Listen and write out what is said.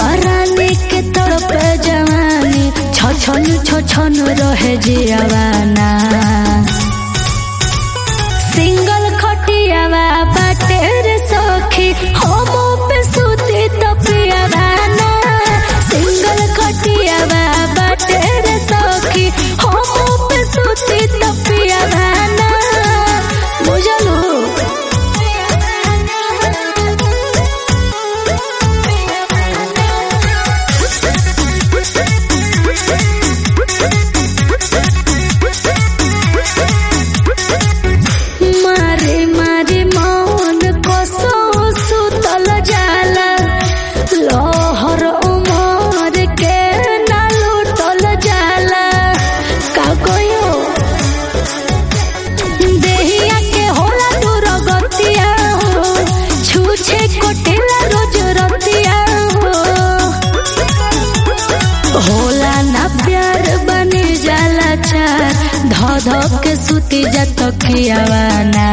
रानी के तरफ जवानी छछन छछन रहे जियावाना सिंगल खटियावा बाटे रे सखी हम पे सुती तपियावाना सिंगल खटियावा बाटे रे सखी हम पे सुती तपियावाना बुझलू मारे मारे मौन कसो सुतल जाला लहर उमर के ना लुटल जाला का कहियो देहिया के होला दूर गतिया हो छूछे कोटेला रोज रतिया हो होला ना प्यार बनी जाला चार ध ध के सुती जत कियावाना